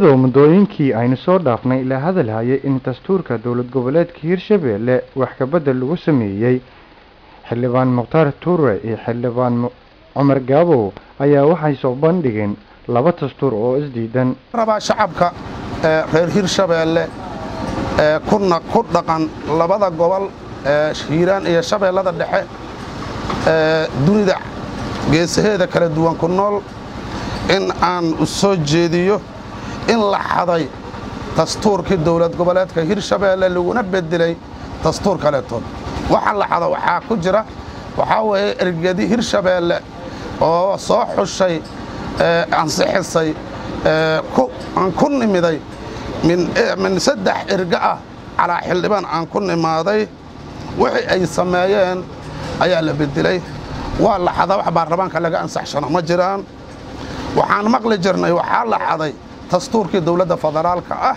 iyadoo muddooyinkii aynu soo dhaafnay la hadalhayay in dastuurka dowlad goboleedka hirshabelle wax kabedel lagu sameeyey xildhibaan mukhtaar tuure iyo xildhibaan cumar gaabow ayaa waxay soo bandhigeen laba dastuur oo isdiidan rabaa shacabka reer hirshabeelle ee kuna ku dhaqan labada gobol ee hiiraan iyo shabeellada dhexe ee dunida geesaheeda kala duwan ku nool in aan u soo jeediyo in la xaday dastuurkii dowlad goboleedka hirshabeelle laguna bedelay dastuur kaleetood waxa la xado waxaa ku jira waxaa weeye ergedi hirshabeelle oo soo xushay ansixisay aan ku nimiday min saddex erga ah calaa xildhibaan aan ku nimaaday wixii ay sameeyeen ayaa la bedelay waa la xadaa wax baarlamaanka laga ansaxshano ma jiraan waxaan maqli jirnay waxaa la xaday dastuurkii dowladda federaalka ah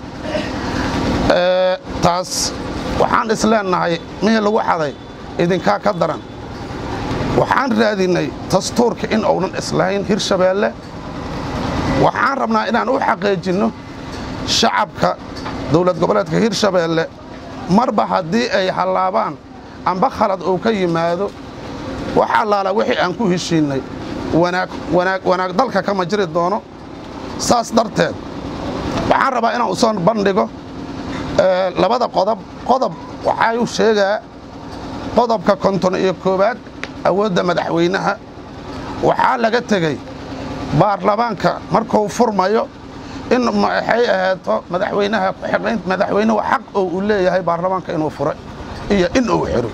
taas waxaan isleennahay mihii lagu xaday idinkaa ka daran waxaan raadinay dastuurka in uunan islahayn hirshabeelle waxaan rabnaa inaan u xaqiijinno shacabka dowlad goboleedka hirshabeelle marba haddii ay hallaabaan amba khalad uu ka yimaado wax allaala wixii aan ku heshiinnay wanaag dalka kama jiri doono saas darteed waxaan rabaa inaan u soo bandhigo labada qodob qodob waxaa u sheegaa qodobka konton iyo koowaad awoodda madaxweynaha waxaa laga tegey baarlamaanka markuu furmayo in maxay ahaato madaxweynaha kuxidhayn madaxweynuhu xaq oo uu leeyahay baarlamaanka inuu furay iyo in uu xiro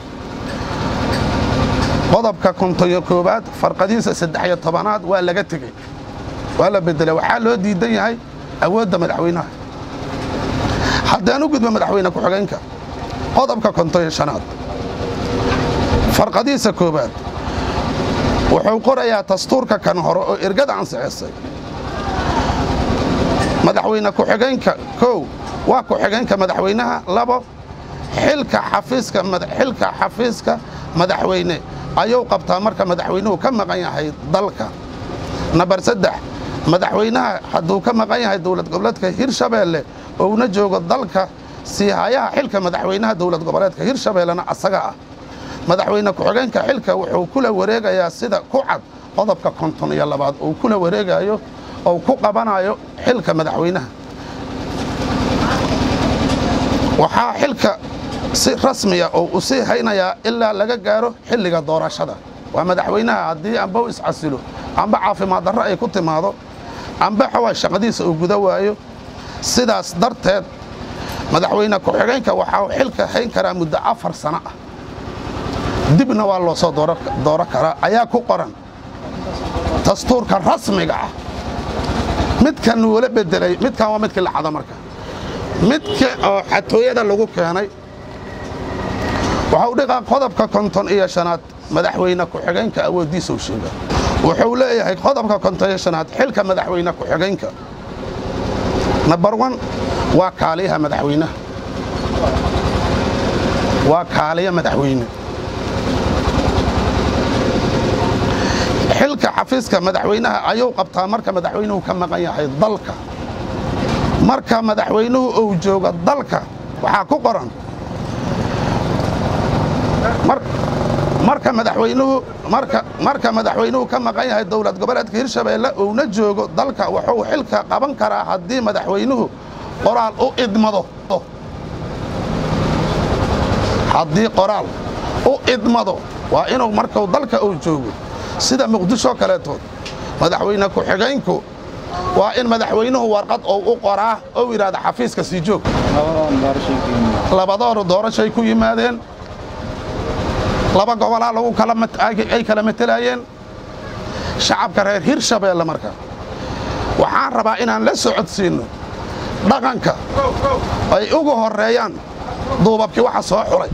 qodobka konton iyo koowaad farqadiisa saddex iyo tobanaad waa laga tegey waa la bedelay waxaa loo diidan yahay awoodda madaxweynaha haddaan u gudbo madaxweyne ku-xigeenka qodobka konton iyo shanaad farqadiisa koowaad wuxuu qorayaa dastuurka kan hore oo ergada ansixisay madaxweyne ku-xigeenka kow waa ku-xigeenka madaxweynaha labo xilka xafiiska xilka xafiiska madaxweyne ayuu qabtaa marka madaxweynuhu ka maqan yahay dalka nambar saddex madaxweynaha hadduu ka maqan yahay dowlad goboleedka hirshabeelle ouna joogo dalka siihayaha xilka madaxweynaha dowlad goboleedka hirshabeellena asaga ah madaxweyne ku-xigeenka xilka wuxuu kula wareegayaa sida ku cad qodobka konton iyo labaad uu kula wareegayo ou ku qabanayo xilka madaxweynaha waxaa xilka si rasmiya oo u sii haynayaa ilaa laga gaaro xilliga doorashada waa madaxweynaha haddii amba u iscasilo amba caafimaad darro ay ku timaado amba xawaa shaqadiisa uu guda waayo sidaas darteed madaxweyne ku-xigeenka waxaa xilka hayn karaa muddo afar sano ah dibna waa loo soo dooro karaa ayaa ku qoran dastuurka rasmiga ah midkan wala bedelay midkan waa midkii la xado marka midka oo xatooyada lagu keenay waxau dhiqaa qodobka konton iyo shanaad madaxweyne ku-xigeenka awooddiisa u sheega wuxuu leeyahay qodobka konton iyo shanaad xilka madaxweyne ku-xigeenka nambar wan waa kaaliyaha madaxweynaha waa kaaliya madaxweyne xilka xafiiska madaxweynaha ayuu qabtaa marka madaxweynuhu ka maqan yahay dalka marka madaxweynuhu uu joogo dalka waxaa ku qoran marka madaxweynuhu marka madaxweynuhu ka maqan yahay dowlad goboleedka hirshabeelle uuna joogo dalka wuxuu xilka qaban karaa haddii madaxweynuhu qoraal u idmado haddii qoraal u idmado waa inuu markuu dalka uu joogo sida muqdisho kaleetood madaxweyne ku-xigeenku waa in madaxweynuhu warqad ou u qoraa ou yidhahda xafiiska sii joog labadooru doorashay ku yimaadeen laba gobolaa lagu ay kala matelayeen shacabka reer hirshabeelle marka waxaan rabaa inaan la socodsiinno dhaqanka ay ugu horreeyaan duubabkii waxa soo xulay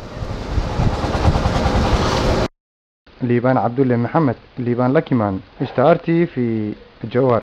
liibaan cabdulle maxamed liibaan lakimaan star t v jowhar